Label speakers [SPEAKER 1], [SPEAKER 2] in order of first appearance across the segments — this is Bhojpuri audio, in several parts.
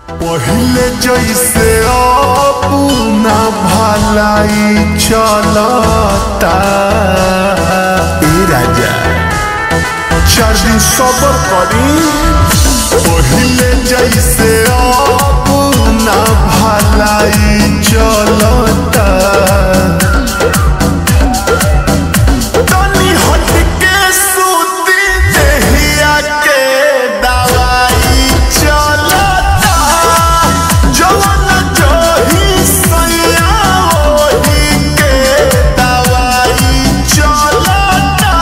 [SPEAKER 1] पहिले जैसे अपना भलाई चलता ए राजा चार दिन सबर करी पहिले जैसे अपना भलाई चलता तनी हट के सूती देहिया के दवाई चलता जवन जही सैया ओही के दवाई चलता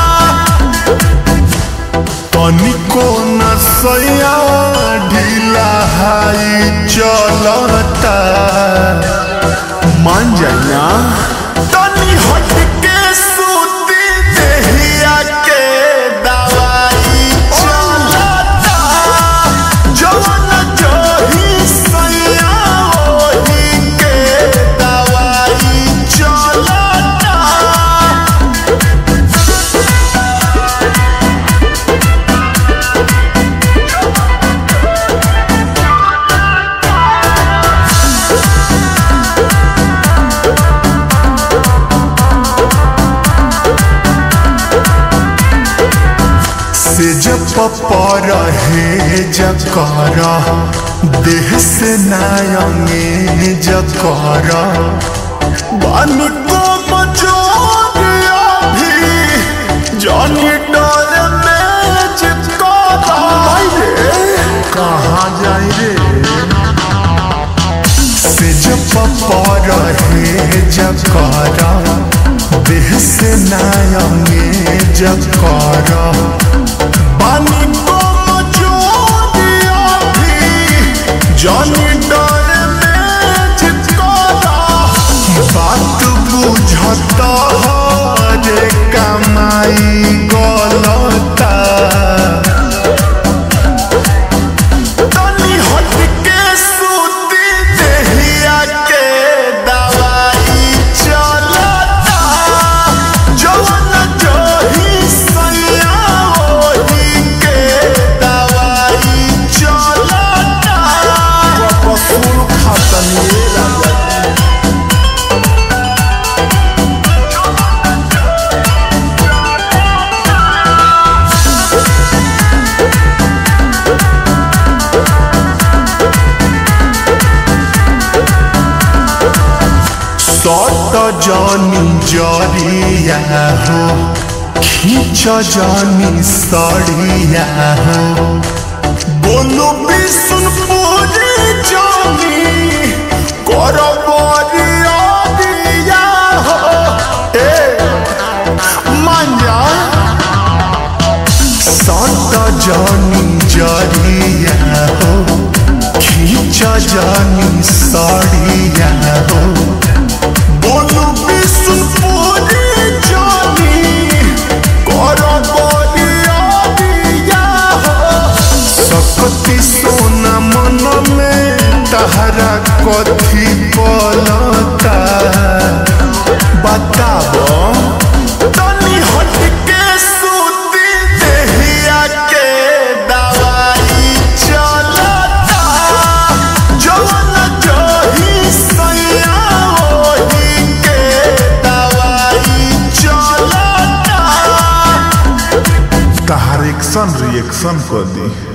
[SPEAKER 1] तनिको नसैया ढीला हाई चलता मान जाइना तनी हट के सूती देहिया के दवाई चलता जवन जही सैया ओही के दवाई चलता से जब पर हे जकर देह से नायंगे जकर बन को मजोरिया भी जानी डर में चिपका रे कहाँ जाई रे से जब पर हे जकर देह से नायंगे जकर पानी को मचोदिया भी जानी डर में चिपकाता बात बुझता रे कमाई गलता तनी हट के सूती देहिया के दवाई चलता जवन जही सैया ओही के दवाई चलता कपसूल खातनी राजा सट जानी जरिया हो खींच जानी सड़िया हो बोलो बिसुन पूरी जानी कर बरिया दिया हो ए मांजा सट जानी जरिया हो खींच जानी सड़िया हो बोलू विष्णुपुरी जानी कर बलिया दिया हो सकती सोना मन में तहरा कथी बोलता बताबो तनी हट के सूती देहिया के दवाई चलता जवन जही सैया ओही के दवाई चलता
[SPEAKER 2] तहार एक्शन रिएक्शन कर दी